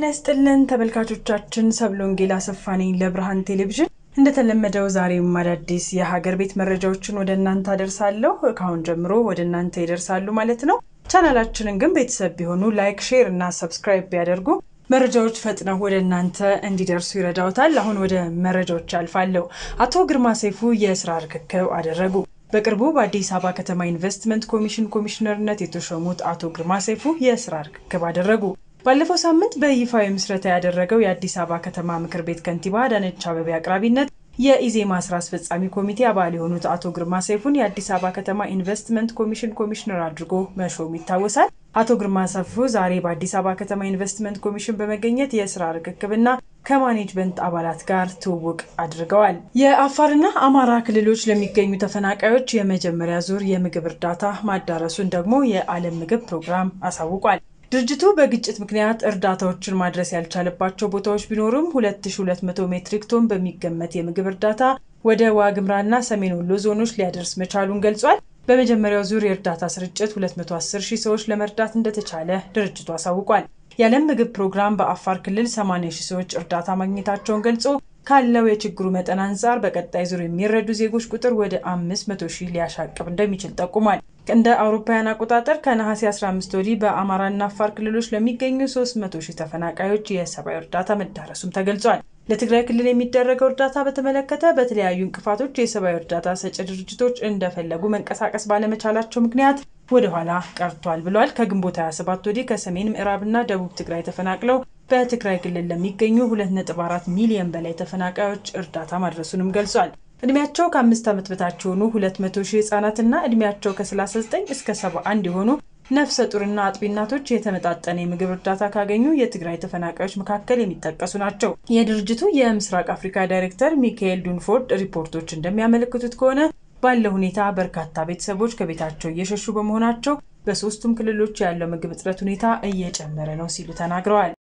ጤና ይስጥልን ተመልካቾቻችን፣ ሰብለ ወንጌል አሰፋ ነኝ ለብርሃን ቴሌቪዥን። እንደተለመደው ዛሬም አዳዲስ የሀገር ቤት መረጃዎችን ወደ እናንተ አደርሳለሁ። ከአሁን ጀምሮ ወደ እናንተ ይደርሳሉ ማለት ነው። ቻናላችንን ግን ቤተሰብ ቢሆኑ ላይክ፣ ሼር እና ሰብስክራይብ ቢያደርጉ መረጃዎች ፈጥነው ወደ እናንተ እንዲደርሱ ይረዳውታል። አሁን ወደ መረጃዎች አልፋለሁ። አቶ ግርማ ሰይፉ የስራ ርክክብ አደረጉ። በቅርቡ በአዲስ አበባ ከተማ ኢንቨስትመንት ኮሚሽን ኮሚሽነርነት የተሾሙት አቶ ግርማ ሰይፉ የስራ ርክክብ አደረጉ። ባለፈው ሳምንት በይፋዊ ምስረታ ያደረገው የአዲስ አበባ ከተማ ምክር ቤት ከንቲባ አዳነች አቤቤ አቅራቢነት የኢዜማ ስራ አስፈጻሚ ኮሚቴ አባል የሆኑት አቶ ግርማ ሰይፉን የአዲስ አበባ ከተማ ኢንቨስትመንት ኮሚሽን ኮሚሽነር አድርጎ መሾም ይታወሳል። አቶ ግርማ ሰይፉ ዛሬ በአዲስ አበባ ከተማ ኢንቨስትመንት ኮሚሽን በመገኘት የስራ ርክክብና ከማኔጅመንት አባላት ጋር ትውውቅ አድርገዋል። የአፋርና አማራ ክልሎች ለሚገኙ ተፈናቃዮች የመጀመሪያ ዙር የምግብ እርዳታ ማዳረሱን ደግሞ የዓለም ምግብ ፕሮግራም አሳውቋል። ድርጅቱ በግጭት ምክንያት እርዳታዎችን ማድረስ ያልቻለባቸው ቦታዎች ቢኖሩም 2200 ሜትሪክ ቶን በሚገመት የምግብ እርዳታ ወደ ዋግምራና ሰሜን ወሎ ዞኖች ሊያደርስ መቻሉን ገልጿል። በመጀመሪያው ዙር የእርዳታ ስርጭት 210 ሺህ ሰዎች ለመርዳት እንደተቻለ ድርጅቱ አሳውቋል። የዓለም ምግብ ፕሮግራም በአፋር ክልል 80 ሺህ ሰዎች እርዳታ ማግኘታቸውን ገልጾ ካለው የችግሩ መጠን አንጻር በቀጣይ ዙር የሚረዱ ዜጎች ቁጥር ወደ 500 ሺህ ሊያሻቅብ እንደሚችል ጠቁሟል። እንደ አውሮፓውያን አቆጣጠር ከነሐሴ 15 ወዲህ በአማራና አፋር ክልሎች ለሚገኙ 300 ሺህ ተፈናቃዮች የሰብአዊ እርዳታ መዳረሱም ተገልጿል። ለትግራይ ክልል የሚደረገው እርዳታ በተመለከተ በተለያዩ እንቅፋቶች የሰብአዊ እርዳታ ሰጪ ድርጅቶች እንደፈለጉ መንቀሳቀስ ባለመቻላቸው ምክንያት ወደ ኋላ ቀርቷል ብሏል። ከግንቦት 27 ወዲህ ከሰሜን ምዕራብና ደቡብ ትግራይ ተፈናቅለው በትግራይ ክልል ለሚገኙ 2.4 ሚሊዮን በላይ ተፈናቃዮች እርዳታ ማድረሱንም ገልጿል። እድሜያቸው ከአምስት ዓመት በታች የሆኑ 200 ሺህ ህጻናትና እድሜያቸው ከ39 እስከ 71 የሆኑ ነፍሰ ጡርና አጥቢ እናቶች የተመጣጠነ የምግብ እርዳታ ካገኙ የትግራይ ተፈናቃዮች መካከል የሚጠቀሱ ናቸው። የድርጅቱ የምስራቅ አፍሪካ ዳይሬክተር ሚካኤል ዱንፎርድ ሪፖርቶች እንደሚያመለክቱት ከሆነ ባለው ሁኔታ በርካታ ቤተሰቦች ከቤታቸው እየሸሹ በመሆናቸው በሶስቱም ክልሎች ያለው ምግብ እጥረት ሁኔታ እየጨመረ ነው ሲሉ ተናግረዋል።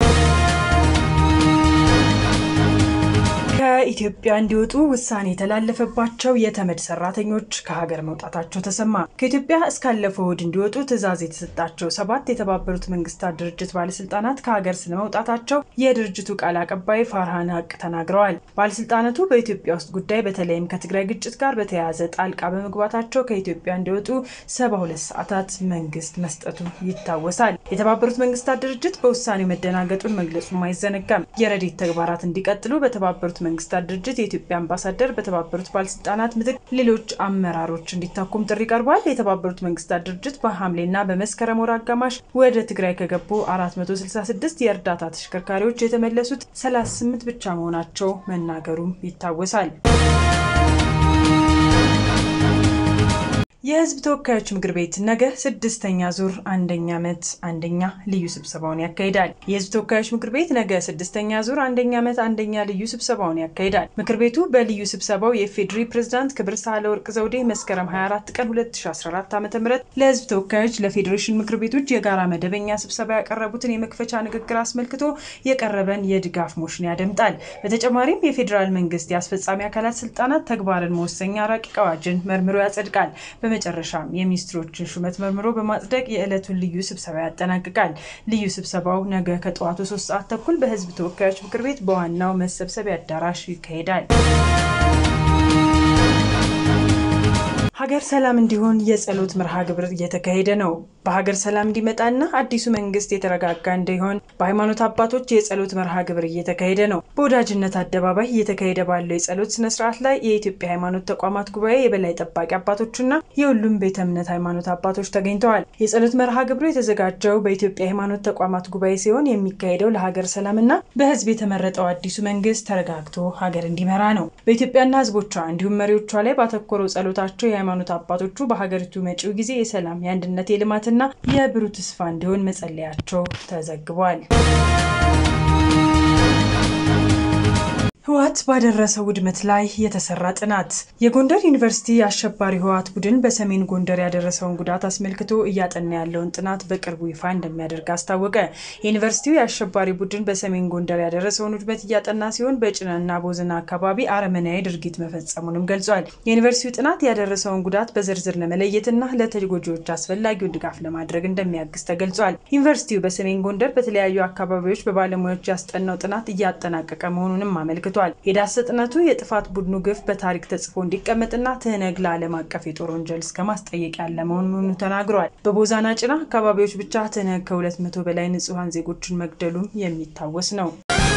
ከኢትዮጵያ እንዲወጡ ውሳኔ የተላለፈባቸው የተመድ ሰራተኞች ከሀገር መውጣታቸው ተሰማ። ከኢትዮጵያ እስካለፈው እሁድ እንዲወጡ ትዕዛዝ የተሰጣቸው ሰባት የተባበሩት መንግስታት ድርጅት ባለስልጣናት ከሀገር ስለመውጣታቸው የድርጅቱ ቃል አቀባይ ፋርሃን ሀቅ ተናግረዋል። ባለስልጣናቱ በኢትዮጵያ ውስጥ ጉዳይ በተለይም ከትግራይ ግጭት ጋር በተያያዘ ጣልቃ በመግባታቸው ከኢትዮጵያ እንዲወጡ ሰባ ሁለት ሰዓታት መንግስት መስጠቱ ይታወሳል። የተባበሩት መንግስታት ድርጅት በውሳኔው መደናገጡን መግለጹም አይዘነጋም። የረድኤት ተግባራት እንዲቀጥሉ በተባበሩት መንግስታት ድርጅት የኢትዮጵያ አምባሳደር በተባበሩት ባለስልጣናት ምትክ ሌሎች አመራሮች እንዲታኩም ጥሪ ቀርቧል። የተባበሩት መንግስታት ድርጅት በሐምሌና በመስከረም ወር አጋማሽ ወደ ትግራይ ከገቡ 466 የእርዳታ ተሽከርካሪዎች የተመለሱት 38 ብቻ መሆናቸው መናገሩም ይታወሳል። የህዝብ ተወካዮች ምክር ቤት ነገ ስድስተኛ ዙር አንደኛ ዓመት አንደኛ ልዩ ስብሰባውን ያካሂዳል። የህዝብ ተወካዮች ምክር ቤት ነገ ስድስተኛ ዙር አንደኛ ዓመት አንደኛ ልዩ ስብሰባውን ያካሂዳል። ምክር ቤቱ በልዩ ስብሰባው የፌዴሪ ፕሬዝዳንት ክብር ሳህለወርቅ ዘውዴ መስከረም 24 ቀን 2014 ዓ ም ለህዝብ ተወካዮች ለፌዴሬሽን ምክር ቤቶች የጋራ መደበኛ ስብሰባ ያቀረቡትን የመክፈቻ ንግግር አስመልክቶ የቀረበን የድጋፍ ሞሽን ያደምጣል። በተጨማሪም የፌዴራል መንግስት የአስፈጻሚ አካላት ስልጣናት ተግባርን መወሰኛ ረቂቅ አዋጅን መርምሮ ያጸድቃል። በመጨረሻም የሚኒስትሮችን ሹመት መርምሮ በማጽደቅ የዕለቱን ልዩ ስብሰባ ያጠናቅቃል። ልዩ ስብሰባው ነገ ከጠዋቱ ሶስት ሰዓት ተኩል በህዝብ ተወካዮች ምክር ቤት በዋናው መሰብሰቢያ አዳራሽ ይካሄዳል። ሀገር ሰላም እንዲሆን የጸሎት መርሃ ግብር እየተካሄደ ነው። በሀገር ሰላም እንዲመጣና አዲሱ መንግስት የተረጋጋ እንዲሆን በሃይማኖት አባቶች የጸሎት መርሃ ግብር እየተካሄደ ነው። በወዳጅነት አደባባይ እየተካሄደ ባለው የጸሎት ስነስርዓት ላይ የኢትዮጵያ ሃይማኖት ተቋማት ጉባኤ የበላይ ጠባቂ አባቶችና የሁሉም ቤተ እምነት ሃይማኖት አባቶች ተገኝተዋል። የጸሎት መርሃ ግብሩ የተዘጋጀው በኢትዮጵያ ሃይማኖት ተቋማት ጉባኤ ሲሆን የሚካሄደው ለሀገር ሰላምና በህዝብ የተመረጠው አዲሱ መንግስት ተረጋግቶ ሀገር እንዲመራ ነው። በኢትዮጵያና ህዝቦቿ እንዲሁም መሪዎቿ ላይ ባተኮረው ጸሎታቸው የሃይማኖት አባቶቹ በሀገሪቱ መጪው ጊዜ የሰላም፣ የአንድነት፣ የልማትና የብሩህ ተስፋ እንዲሆን መጸለያቸው ተዘግቧል። ህወሓት ባደረሰው ውድመት ላይ የተሰራ ጥናት። የጎንደር ዩኒቨርሲቲ አሸባሪ ህወሓት ቡድን በሰሜን ጎንደር ያደረሰውን ጉዳት አስመልክቶ እያጠና ያለውን ጥናት በቅርቡ ይፋ እንደሚያደርግ አስታወቀ። ዩኒቨርሲቲው የአሸባሪ ቡድን በሰሜን ጎንደር ያደረሰውን ውድመት እያጠና ሲሆን በጭናና ቦዘና አካባቢ አረመናዊ ድርጊት መፈጸሙንም ገልጿል። የዩኒቨርሲቲው ጥናት ያደረሰውን ጉዳት በዝርዝር ለመለየትና ለተጎጂዎች አስፈላጊውን ድጋፍ ለማድረግ እንደሚያግዝ ተገልጿል። ዩኒቨርሲቲው በሰሜን ጎንደር በተለያዩ አካባቢዎች በባለሙያዎች ያስጠናው ጥናት እያጠናቀቀ መሆኑንም አመልክቷል ተመልክቷል። የዳሰ ጥናቱ የጥፋት ቡድኑ ግፍ በታሪክ ተጽፎ እንዲቀመጥና ትህነግ ለዓለም አቀፍ የጦር ወንጀል እስከ ማስጠየቅ ያለ መሆኑን ተናግሯል። በቦዛና ጭና አካባቢዎች ብቻ ትህነግ ከሁለት መቶ በላይ ንጹሐን ዜጎችን መግደሉም የሚታወስ ነው።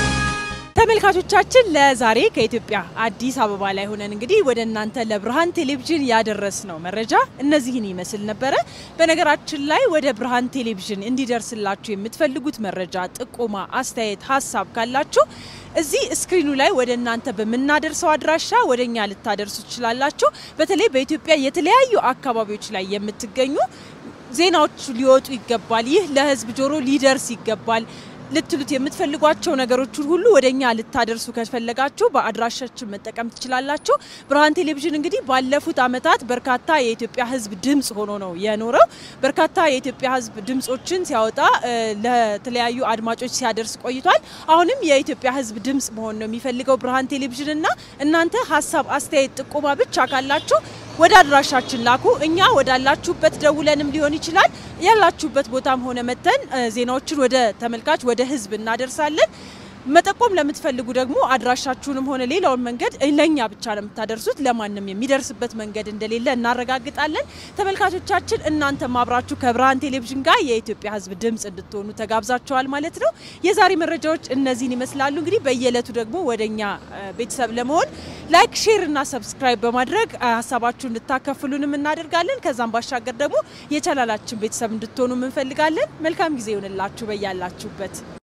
ተመልካቾቻችን ለዛሬ ከኢትዮጵያ አዲስ አበባ ላይ ሆነን እንግዲህ ወደ እናንተ ለብርሃን ቴሌቪዥን ያደረስነው መረጃ እነዚህን ይመስል ነበረ። በነገራችን ላይ ወደ ብርሃን ቴሌቪዥን እንዲደርስላችሁ የምትፈልጉት መረጃ፣ ጥቆማ፣ አስተያየት፣ ሀሳብ ካላችሁ እዚህ ስክሪኑ ላይ ወደ እናንተ በምናደርሰው አድራሻ ወደ እኛ ልታደርሱ ትችላላችሁ። በተለይ በኢትዮጵያ የተለያዩ አካባቢዎች ላይ የምትገኙ ዜናዎች ሊወጡ ይገባል፣ ይህ ለሕዝብ ጆሮ ሊደርስ ይገባል ልትሉት የምትፈልጓቸው ነገሮችን ሁሉ ወደ እኛ ልታደርሱ ከፈለጋችሁ በአድራሻችን መጠቀም ትችላላችሁ። ብርሃን ቴሌቪዥን እንግዲህ ባለፉት ዓመታት በርካታ የኢትዮጵያ ሕዝብ ድምፅ ሆኖ ነው የኖረው። በርካታ የኢትዮጵያ ሕዝብ ድምፆችን ሲያወጣ ለተለያዩ አድማጮች ሲያደርስ ቆይቷል። አሁንም የኢትዮጵያ ሕዝብ ድምፅ መሆን ነው የሚፈልገው ብርሃን ቴሌቪዥን እና እናንተ ሀሳብ፣ አስተያየት፣ ጥቆማ ብቻ ካላችሁ ወደ አድራሻችን ላኩ። እኛ ወዳላችሁበት ደውለንም ሊሆን ይችላል ያላችሁበት ቦታም ሆነ መተን ዜናዎችን ወደ ተመልካች ወደ ህዝብ እናደርሳለን። መጠቆም ለምትፈልጉ ደግሞ አድራሻችሁንም ሆነ ሌላውን መንገድ ለእኛ ብቻ ነው የምታደርሱት። ለማንም የሚደርስበት መንገድ እንደሌለ እናረጋግጣለን። ተመልካቾቻችን እናንተም አብራችሁ ከብርሃን ቴሌቪዥን ጋር የኢትዮጵያ ህዝብ ድምፅ እንድትሆኑ ተጋብዛችኋል ማለት ነው። የዛሬ መረጃዎች እነዚህን ይመስላሉ። እንግዲህ በየዕለቱ ደግሞ ወደ እኛ ቤተሰብ ለመሆን ላይክ፣ ሼር እና ሰብስክራይብ በማድረግ ሀሳባችሁ እንድታከፍሉንም እናደርጋለን። ከዛም ባሻገር ደግሞ የቻናላችን ቤተሰብ እንድትሆኑ እንፈልጋለን። መልካም ጊዜ ይሆንላችሁ በያላችሁበት